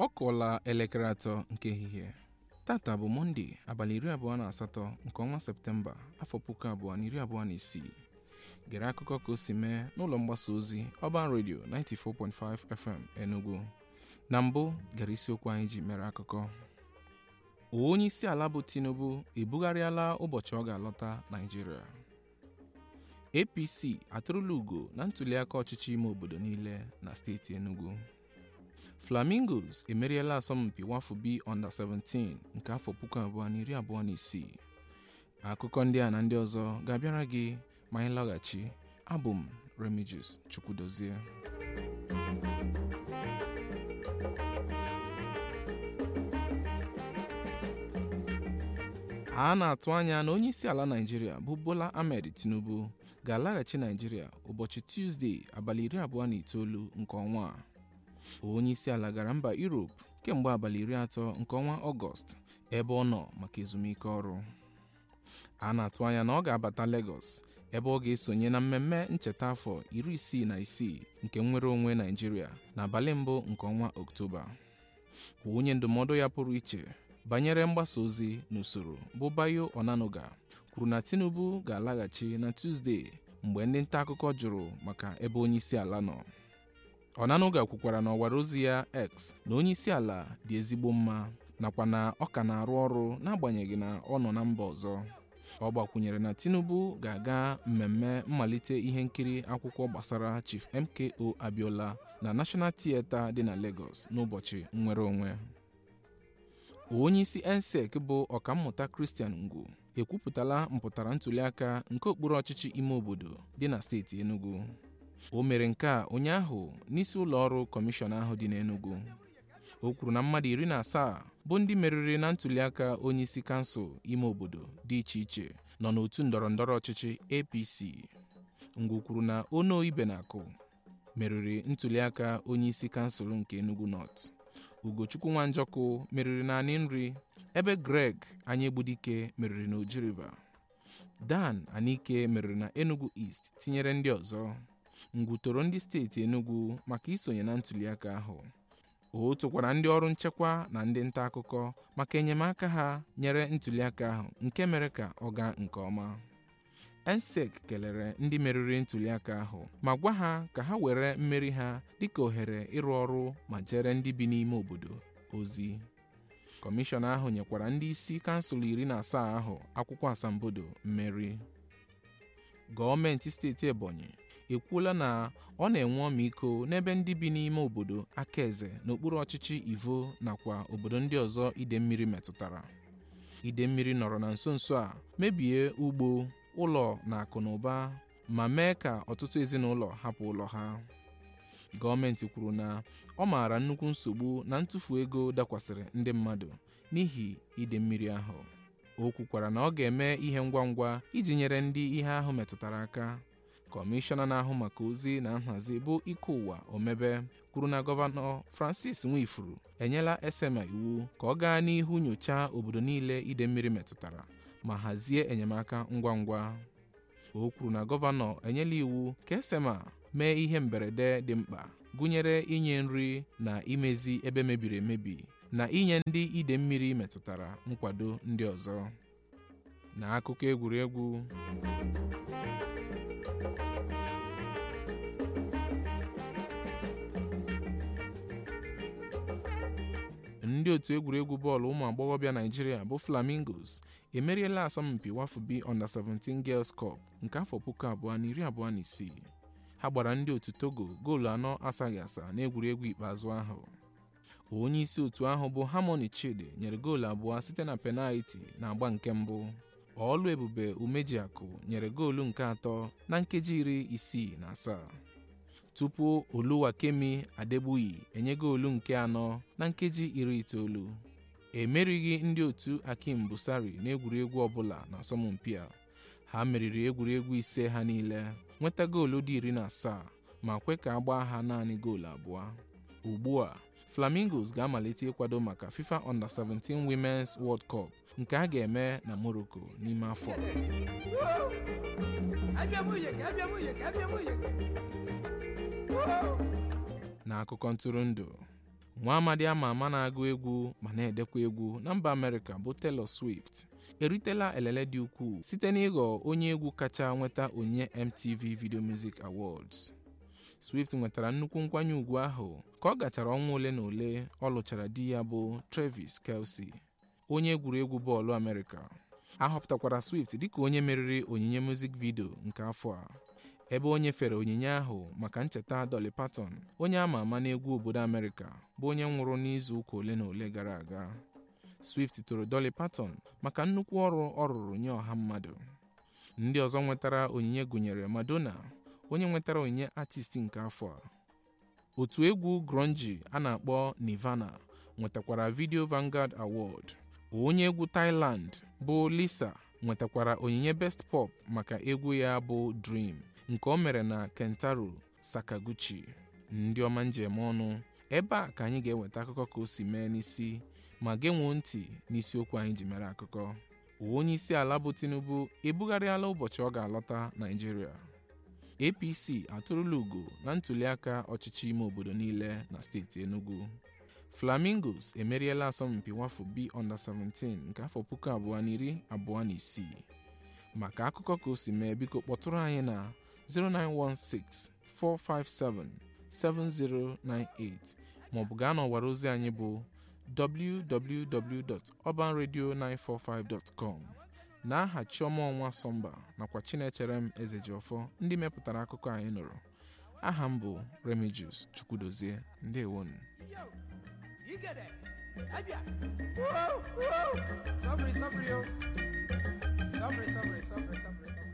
ọ kụọla elekere atọ nke ehihie tata bụ mọnde abalị iri abụọ na asatọ nke ọnwa septemba afọ puku abụọ na iri abụọ na isii gere akụkọ ka o si mee n'ụlọ mgbasa ozi ọban redio 94.5 fm enugu na mbụ gere isiokwu anyị ji mere akụkọ onye isi ala bụ tinubu ebugharịala ụbọchị ọ ga-alọta naijiria apc atụrụla ugo na ntuliaka ọchịchị ime obodo niile na steeti enugu flamingos emeriela asọmpi wafu b under 17 nke afọ puku abụọ na iri abụọ na isii akụkọ ndị a na ndị ọzọ ga-abịara gị ma anyị lọghachi abụ m remigius chukwudozie a na-atụ anya na onye isi ala naijiria bụ bola ahmed tinubu ga-alaghachi naijiria ụbọchị tuzdee abalị iri abụọ na itoolu nke ọnwa a onye isi ala gara mba europe kemgbe abalị iri atọ nke ọnwa ọgọst ebe ọ nọ maka ezumike ọrụ a na-atụ anya na ọ ga-abata Lagos ebe ọ ga-esonye na mmemme ncheta afọ iri isii na isii nke nnwere onwe naijiria n'abalị mbụ nke ọnwa oktoba onye ndụmọdụ ya pụrụ iche banyere mgbasa ozi n'usoro bụ bayo onanuga kwuru na tinubu ga-alaghachi na tuzdee mgbe ndị nta akụkọ jụrụ maka ebe onye isi ala nọ onanuga kwukwara n'ọwara ozi ya x na onye isi ala dị ezigbo mma nakwa na ọ ka na-arụ ọrụ n'agbanyeghị na ọ nọ na mba ọzọ ọ gbakwunyere na tinubu ga-aga mmemme mmalite ihe nkiri akwụkwọ gbasara chief mko abiola na national theatre dị na lagos n'ụbọchị nnwere onwe onye isi ensec bụ ọkammụta christian ngwu ekwupụtala mpụtara ntuliaka nke okpuru ọchịchị ime obodo dị na steeti enugu o mere nke a ụnyaahụ n'isi ụlọ ọrụ kọmishọn ahụ dị n'enugu o kwuru na mmadụ iri na asaa bụ ndị meriri na ntuliaka onye isi kansụl ime obodo dị iche iche nọ n'otu ndọrọ ndọrọ ọchịchị apc ngwu kwuru na ono ibenakụ meriri ntuliaka onye isi kansụl nke enugu north ugochukwu nwanjọkụ meriri na anị nri ebe greg anyaegbudike meriri na oji river dan anike meriri na enugu east tinyere ndị ọzọ ngwu toro ndị steeti enugu maka isonye na ntuliaka ahụ o tokwara ndị ọrụ nchekwa na ndị nta akụkọ maka enyemaka ha nyere ntuliaka ahụ nke mere ka ọ gaa nke ọma ensec kelere ndị meriri ntuliaka ahụ ma gwa ha ka ha were mmeri ha dịka ohere ịrụ ọrụ ma jere ndị bi n'ime obodo ozi kọmishọn ahụ nyekwara ndị isi kansụl iri na asaa ahụ akwụkwọ asambodo mmeri gọọmenti steeti ebonyi ekwuola na ọ na-enwe ọmịiko n'ebe ndị bi n'ime obodo akaeze n'okpuru ọchịchị ivo nakwa obodo ndị ọzọ ide mmiri metụtara ide mmiri nọrọ na nso nso a mebie ugbo ụlọ na akụ na ụba ma mee ka ọtụtụ ezinụlọ hapụ ụlọ ha gọọmenti kwuru na ọ maara nnukwu nsogbu na ntụfu ego dakwasịrị ndị mmadụ n'ihi ide mmiri ahụ o kwukwara na ọ ga-eme ihe ngwa ngwa iji nyere ndị ihe ahụ metụtara aka kọmishọna na-ahụ maka ozi na nhazi bụ ike ụwa omebe kwuru na gọvanọ francis nwifuru enyela esema iwu ka ọ gaa n'ihu nyochaa obodo niile ide mmiri metụtara ma hazie enyemaka ngwa ngwa o kwuru na gọvanọ enyela iwu ka esema mee ihe mberede dị mkpa gụnyere inye nri na imezi ebe mebiri emebi na inye ndị ide mmiri metụtara nkwado ndị ọzọ n'akụkọ egwuregwu ndị otu egwuregwu bọọlụ ụmụ agbọghọbịa naijiria bụ flamingos emeriela asọmpi wafu b under 17 girls cup nke afọ puku abụọ na iri abụọ na isii ha gbara ndị otu togo goolu anọ asaghị asa n'egwuregwu ikpeazụ ahụ onye isi otu ahụ bụ harmony chidi nyere goolu abụọ site na penalti na agba nke mbụ ọlụ ebube umejiakụ nyere goolu nke atọ na nkeji iri isii na asaa tupu oluwakemi adegbuyi enye goolu nke anọ na nkeji iri itoolu emerighị ndị otu akim busari n'egwuregwu ọbụla na asọmpi a ha meriri egwuregwu ise ha niile nweta goolu dị iri na asaa ma kwe ka agba ha naanị goolu abụọ ugbu a flamingos ga-amalite ịkwado maka fifa under 17 women's world cup nke a ga-eme na morocco n'ime afọ n'akụkọ ntụrụndụ nwa amadi ama ama na-agụ egwu ma na-edekwa egwu na mba amerịka bụ Taylor Swift eritela elele dị ukwuu site n'ịghọ onye egwu kacha nweta onyinye MTV Video Music Awards Swift nwetara nnukwu nkwanye ùgwù ahụ ka ọ gachara ọnwa ole na ole ọ lụchara di ya bụ Travis Kelce onye egwuregwu bọọlụ Amerịka a họpụtakwara Swift dịka onye meriri onyinye music video nke afọ a ebe o nyefere onyinye ahụ maka ncheta Dolly Parton onye ama ama n'egwu obodo Amerịka bụ onye nwụrụ n'izu ụka ole na ole gara aga Swift toro Dolly Parton maka nnukwu ọrụ ọ rụrụ nye ọha mmadụ ndị ọzọ nwetara onyinye gụnyere Madonna onye nwetara onyinye artist nke afọ a otu egwu grunge a na-akpọ Nirvana nwetakwara Video Vanguard Award onye egwu Thailand bụ Lisa nwetakwara onyinye Best Pop maka egwu ya bụ Dream nke o mere na Kentaro Sakaguchi ndị ọma njem ọnụ ebe a ka anyị ga-eweta akụkọ ka o si mee n'isi ma genwuo ntị n'isiokwu anyị ji mere akụkọ onye isi ala bụ Tinubu ebugharịala ụbọchị ọ ga-alọta Naịjirịa APC atụrụla ugo na ntụliaka ọchịchị ime obodo niile na steeti Enugu Flamingos emeriela asọmpi nwafọ B under 17 nke afọ puku abụọ na iri abụọ na isii maka akụkọ ka o si mee biko kpọtụrụ anyị na 09164577098 maọbụ gaa n'ọwara ozi anyị bụ www.urbanradio945.com n'aha Chioma Ọnwa Sọmba nakwa Chinecherem Ezejiọfọ ndị mepụtara akụkọ anyị nụrụ aha m bụ Remigius Chukwudozie ndewonu You get it. Abia. Whoa, whoa. Sabri, sabri, yo. Sabri, sabri, sabri, sabri, sabri.